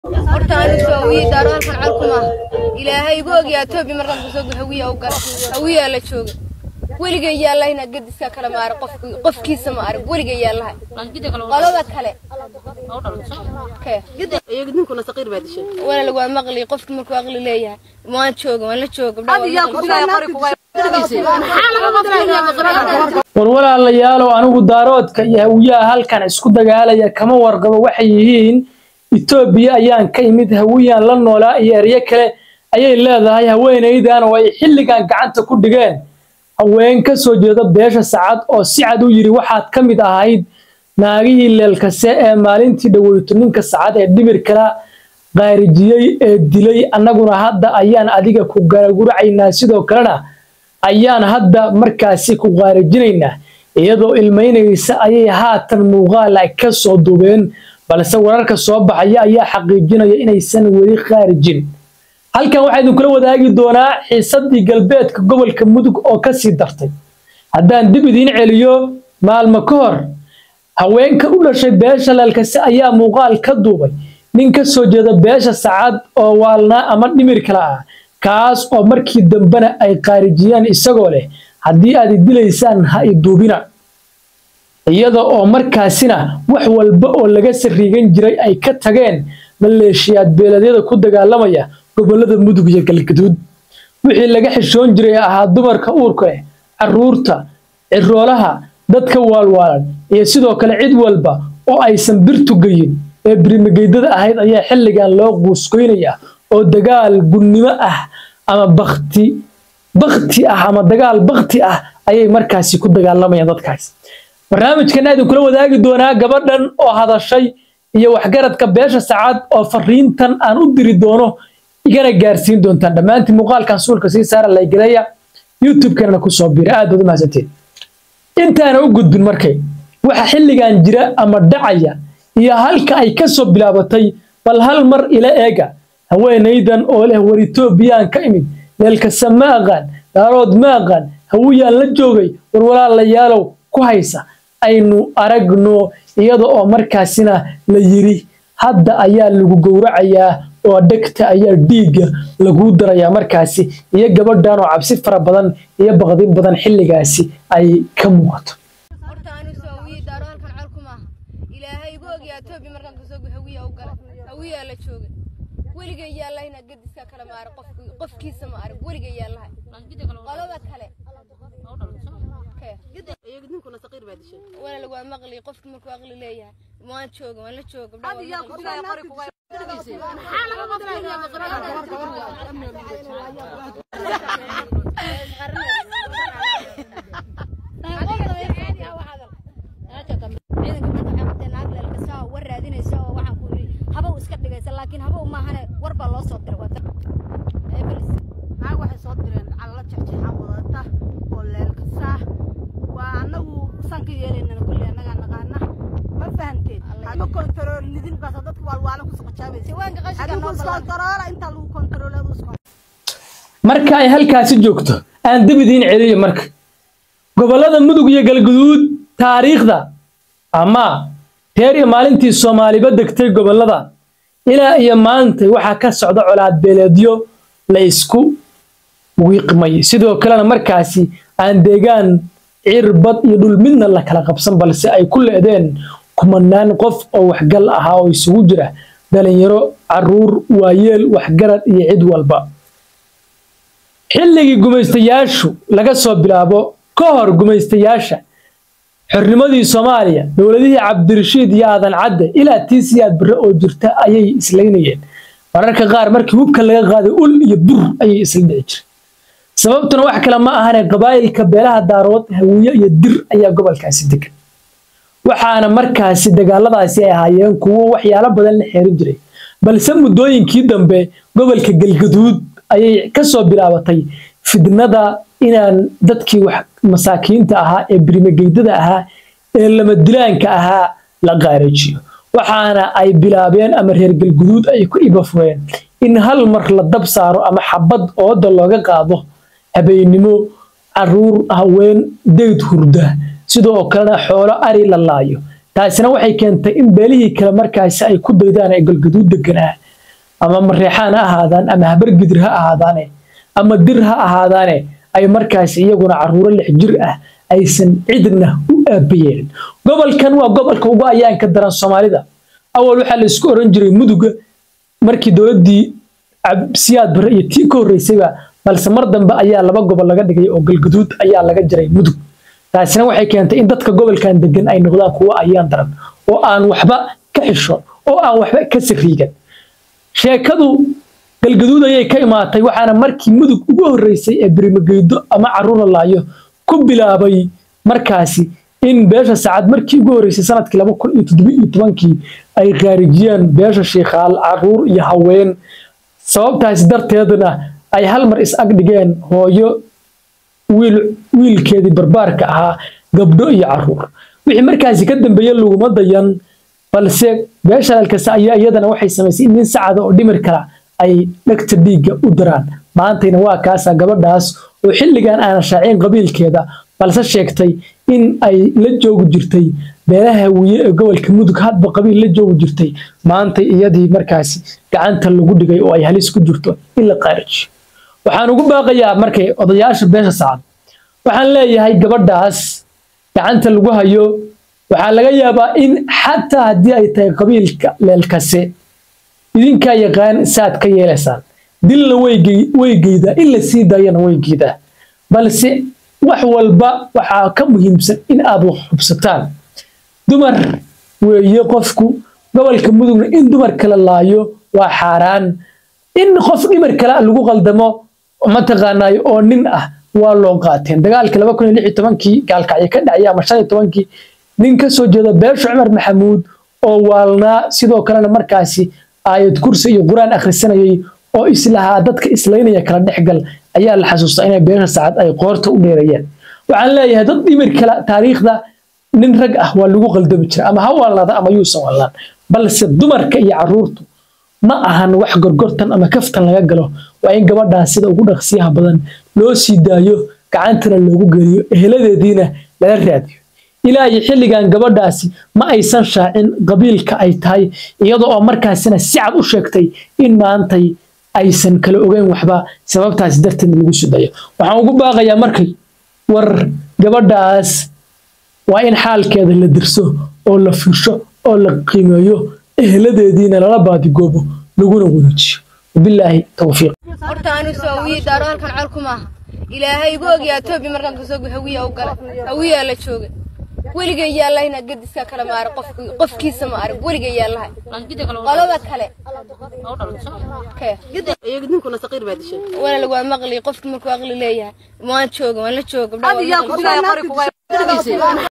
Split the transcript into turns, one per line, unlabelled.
horta anigu hawiye daaro halkan calkuma ilaahay igu ogyaa toobi markaan kusoo gu hawiya u gala hawiyaa la jooga weligay yaalahay inaad gediska kale ma arag qofki- qofkiisa ma arag weligay yaalahay qolada kale Kee?
iyaga ninkuna saqiir baa dishay
walaal waa maqli qofki markuu aqli leeyahay waan jooga waan la jooga gabdhaha waan
yaa
maqli.
ku dhigay qori kuga
war walaalayaalow anigu daaroodka iyo hawiyaha halkan isku dagaalaya kama warqabo waxay yihiin etoobiya ayaan ka imid hawiyaan la noolaa iyo eryo kale ayay leedahay haweenaydan oo ay xilligan gacanta ku dhigeen haween ka soo jeeda beesha sacad oo si cad u yidhi waxaad ka mid ahayd naagihii leelkase ee maalintii dhaweyto ninka sacad ee dhibir kala qaarijiyey ee dilay annaguna hadda ayaan adiga ku garaguracaynaa sidoo kalena ayaan hadda markaasi ku qaarijinaynaa iyadoo ilmaynaysa ayay haatan muuqaal ay ka soo duubeen balse wararka soo baxaya ayaa xaqiijinaya inaysan weli khaarijin halkan waxaa idinkula wadaagi doonaa xiisadii galbeedka gobolka mudug oo ka sii dartay haddaan dib idiin celiyo maalmo ka hor haweenka u dhashay beesha leelkase ayaa muuqaal ka duubay nin ka soo jeeda beesha sacad oo waalnaa ama dhimir kale ah kaas oo markii dambena ay qaarijiyaan isagoo leh haddii aad i dilaysaan ha i duubina iyada oo markaasina wax walba oo laga sariigan jiray ay ka tageen maleeshiyaad beeleedyada ku dagaalamaya gobolada mudug iyo galgaduud wixii laga xishoon jiray ahaa dumarka uurka leh caruurta ciroolaha dadka waalwaalan iyo sidoo kale cid walba oo aysan birtu geyin ee birimageydada ahayd ayaa xilligan loo quuskoynaya oo dagaal gunnimo ah ama bakti bakti ah ama dagaal bakti ah ayay markaasi ku dagaalamayaan dadkaas barnaamijkan aad kula wadaagi doonaa gabadhan oo hadashay iyo waxgaradka beesha sacad oo fariintan aan u diri doono igana gaarsiin doontaan dhammaantiin muuqaalkan suulka sii saara laygaleeya youtube-kanana kusoo biira aad baad u mahadsantiin intaana u gudbin markay waxa xilligan jira ama dhacaya iyo halka ay ka soo bilaabatay bal hal mar ila eega haweenaydan oo leh war etoobiyaan ka imid leelkasa ma aqaan daarood ma aqaan hawiyaan la joogay war walaalayaalow ku haysa aynu aragno iyada oo markaasina la yiri hadda ayaa lagu gowracayaa oo dhegta ayaa dhiigga laguu darayaa markaasi iyo gabadhan oo cabsi fara badan iyo baqdin badan xilligaasi ay ka muuqato
horta anigu hawiye daaro halkan calkuma ilaahay igu ogyaa toobi markaan kusoo gu hawiya u gala hawiyaa la jooga weligay yaalahay inaad gediska kale ma arag qofki- qofkiisa ma arag weligay yaalahay qolada kale Kee?
iyaga ninkuna saqiir baa dishay
walaal waa maqli qofki markuu aqli leeyahay waan jooga waan la jooga gabdhaha waan
yaa ku
maqli.
dhigay qori kuga
laakiin habow maahane war baa loo soo diray waa tan. Ee, bilis.
naag waxay soo direen calla jexjeexaan wadata oo leelkasaa waa annagu saan ka yeelaynana kulli annagaa naqaana ma fahanteen ma kontarool lidin baasa dadka waalwaala ku soqojaabaysa
Jawaanka qashinka
adigu
noo badan.
iskontaroola intaa lagu kontarool adu iskon
marka ay halkaasi joogto aan dib idiin celiyo marka gobollada mudug iyo galguduud taariikhda ama reer iyo maalintii soomaaliba degtay gobollada ilaa iyo maanta waxaa ka socda colaad beeleedyo la isku wiiqmay sidoo kalena markaasi aan deegaan cirbad iyo dhul midna la kala qabsan balse ay ku leedeen kumanaan qof oo waxgal ahaa oo isugu jira dhalinyaro caruur waayeel waxgarad iyo cid walba xilligii gumaystayaashu laga soo bilaabo ka hor gumaystayaasha xornimadii soomaaliya dowladihii cabdirashiid iyo aadan cadde ilaa tii siyaad barre oo jirta ayay islaynayeen mararka qaar markii hubka laga qaaday ul iyo bur ayay isla dhici jireen sababtuna wax kale ma ahane qabaa'ilka beelaha daarood hawiye iyo dir ayaa gobolkaasi degan waxaana markaasi dagaaladaasi ay ahaayeen kuwo waxyaalo badan la xeerin jiray balse muddooyinkii dambe gobolka galgaduud ayay ka soo bilaabatay fidnada inaan dadkii wax masaakiinta ahaa ee birimageydada ahaa ee lamadilaanka ahaa la qaarajiyo waxaana ay bilaabeen ama reer galguduud ay ku ibafureen in hal mar la dab saaro ama xabad ooda looga qaado habeennimo caruur haween deyd hurda sidoo kalena xoolo ari la laayo taasina waxay keentay in beelihii kale markaasi ay ku daydaan ee galgaduud deganaa ama mareexaan ha ahaadaan ama habargidir ha ahaadaane ama dir ha ahaadaane ay markaas iyaguna caruuro lix jir ah aysan cidna u aabayeelin gobolkan waa gobolka ugu ayaanka daran soomaalida awal waxaa la isku oran jiray muduga markii dowladdii siyaad bare iyo tii ka horreysayba balse mar dambe ayaa laba gobol laga dhigay oo galgaduud ayaa laga jiray mudug taasina waxay keentay in dadka gobolkan degan ay noqdaan kuwo ayaan daran oo aan waxba ka xishoon oo aan waxba ka sariigan sheekadu galgaduud ayay ka imaatay waxaana markii mudug ugu horreysay ee birimageydo ama caruur laayo ku bilaabay markaasi in beesha saacad markii ugu horreysay sanadkii laba kun iyo toddoba iyo tobankii ay khaarijiyeen beesha shiikhaal caruur iyo haween sababtaasi darteedna ay hal mar is ag dhigeen hooyo wiil wiilkeedii barbaarka ahaa gabdho iyo caruur wixii markaasi ka dambeeye laguma dayan balse beesha halkasta ayaa iyadana waxay samaysay in nin sacada oo dhimir kala ay dhegta dhiigga u diraan maantayna waa kaasa gabadhaas oo xilligan aanan shaacin qabiilkeeda balse sheegtay in ay la joogi jirtay beelaha wiye ee gobolka mudug hadba qabiil la joogi jirtay maantay iyadii markaasi gacanta lagu dhigay oo ay halis ku jirto in la qaarijiyo waxaan ugu baaqayaa markay odayaasha beesha sacad waxaan leeyahay gabadhaas gacanta lagu hayo waxaa laga yaabaa in xataa haddii ay tahay qabiilka leelkase idinkaa yaqaan saad ka yeelaysaan dilna way geydaa in la sii daayana way geydaa balse wax walba waxaa ka muhiimsan in aad wax xubsataan dumar weeye qofku gobolka mudugna in dumar kala laayo waa xaaraan in qof dhimar kale lagu qaldamo mataqaanaayo oo nin ah waa loo qaateen dagaalkii laba kun iyo lix iyo tobankii gaalkacyo ka dhacaya ama shan iyo tobankii nin ka soo jeeda beesha cumar maxamuud oo waalnaa sidoo kalena markaasi aayad kursi iyo qur-aan akhrisanayay oo islahaa dadka islaynaya kala dhexgal ayaa la xasuustaa inay beesha saacad ay qoorta u dheerayeen waxaan leeyahay dad dhimir kale taariikhda nin rag ah waa lagu qaldami jira ama ha waalnaada ama yuusan waalnaan balse dumarka iyo caruurtu ma ahan wax gorgortan ama kaftan laga galo waa in gabadhaas sida ugu dhaqsiyaha badan loo sii daayo gacantana loogu geliyo eheladeediina lala raadiyo ilaa iyo xilligan gabadhaasi ma aysan shaacin qabiilka ay tahay iyada oo markaasina si cad u sheegtay in maantay aysan kala ogeyn waxba sababtaasi darteed lagu sudayo waxaan ugu baaqayaa markay war gabadhaas waa in xaalkeeda la dirso oo la fiirsho oo la qiimeeyo eheladeediina lala baadigoobo laguna wareejiyo wabilaahi towfiiq
horta anu soo wii daaro halkan col kuma aha ilaahay igu ogyaa toobi markaan kasoo gu hawiya u galay hawiyaa la jooga weligay yaallahayna gadiska kale ma arag qofki- qofkiisa ma arag weligay yaallahay qolada kale kee
iyaga ninkuna saqiir baa dishay
walaal waa maqli qofki markuu aqli leeyahay waan jooga waan la jooga gabdhaha waan
adiyaa
maqli.
ku sugaya qori kuga